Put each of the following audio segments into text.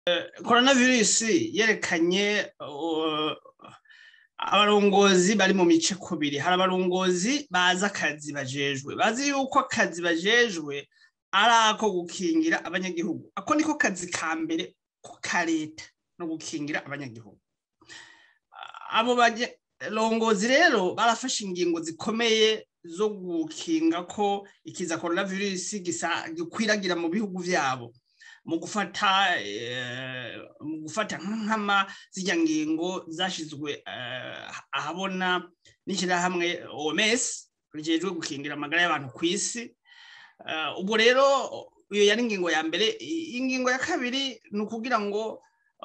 coronavirus yerekanye abarongozi bari mu mice kubiri hari abarongozi bazi akazi bajejwe bazi yuko akazi bajejwe ari ako gukingira abanyagihugu ako niko kazi ka mbere ko ka leta no gukingira abanyagihugu abo barongozi rero barafashe ingingo zikomeye zo gukinga ko ikiza coronavirus gikwiragira mu bihugu vyabo mu gufata mu gufata nkama zijya ngingo zashizwe ahabona n'ishyirahamwe OMS rijejwe gukingira amagara y'abantu ku isi ubwo rero iyo yari ingingo ya mbere ingingo ya kabiri ni ukugira ngo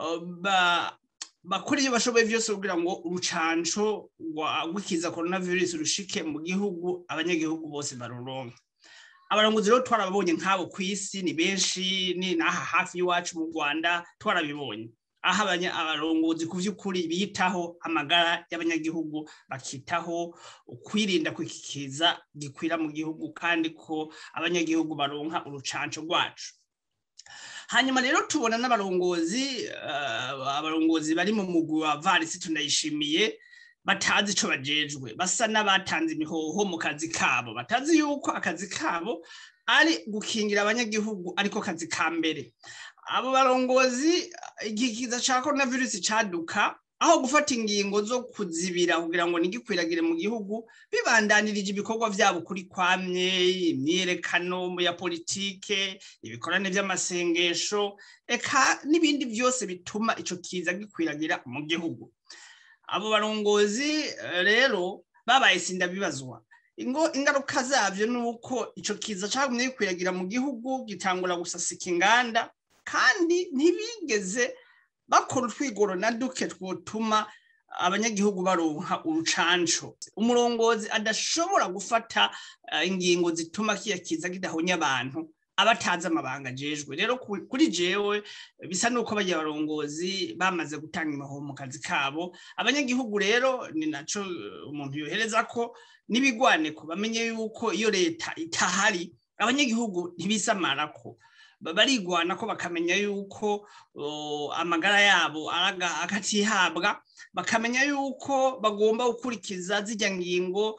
bakora ibyo bashoboye byose kugira ngo urucanco rw'ikiza coronavirus rushike mu gihugu abanyagihugu bose baruronke abarongozi rero twarababonye nk'abo ku isi ni benshi ni n'aha hafi y'iwacu mu rwanda twarabibonye aho abarongozi ku by'ukuri bitaho amagara y'abanyagihugu bakitaho kwirinda kwikikiza gikwira mu gihugu kandi ko abanyagihugu baronka urucanco rwacu hanyuma rero tubona n'abarongozi abarongozi bari mu mugwi wa varisi tunayishimiye batazi icyo bajejwe basa n'abatanze imihoho mu kazi kabo batazi yuko akazi kabo ari gukingira abanyagihugu ariko kazi ka mbere abo barongozi igikiza cya korona virusi cyaduka aho gufata ingingo zo kuzibira kugira ngo ntigikwiragire mu gihugu bibandanirije ibikorwa byabo kuri kwamye imyiyerekano ya politike ibikorane by'amasengesho eka n'ibindi byose bituma icyo kiza gikwiragira mu gihugu abo barongozi rero babaye sinda bibazwa ingaruka zabyo ni uko icyo kiza cyagumye gikwiragira mu gihugu gitangura gusasika inganda kandi ntibigeze bakora utwigoro na duke twotuma abanyagihugu baronka urucanco umurongozi adashobora gufata ingingo zituma kiya kiza kidahonya abantu abatazi amabanga ajejwe rero kuri jewe bisa nuko bagiye abarongozi bamaze gutanga imihoho mu kazi kabo abanyagihugu rero ni naco umuntu yohereza ko n'ibigwaneko bamenye yuko iyo leta itahari abanyagihugu ntibisamarako barigwana ko bakamenya yuko amagara yabo akatihabwa bakamenya yuko bagomba gukurikiza zijya ngingo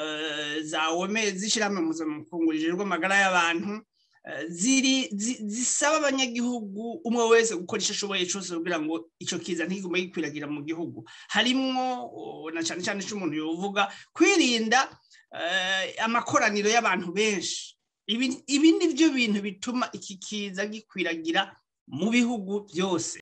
za wome zishyirahamwe mpuzamakungu rijejwe amagara y'abantu ziri zisaba abanyagihugu umwe wese gukora icyo ashoboye cyose kugira ngo icyo kiza ntiguma gikwiragira mu gihugu harimwo na cyane cyane icyo umuntu yovuga kwirinda amakoraniro y'abantu benshi ibi ni byo bintu bituma iki kiza gikwiragira mu bihugu byose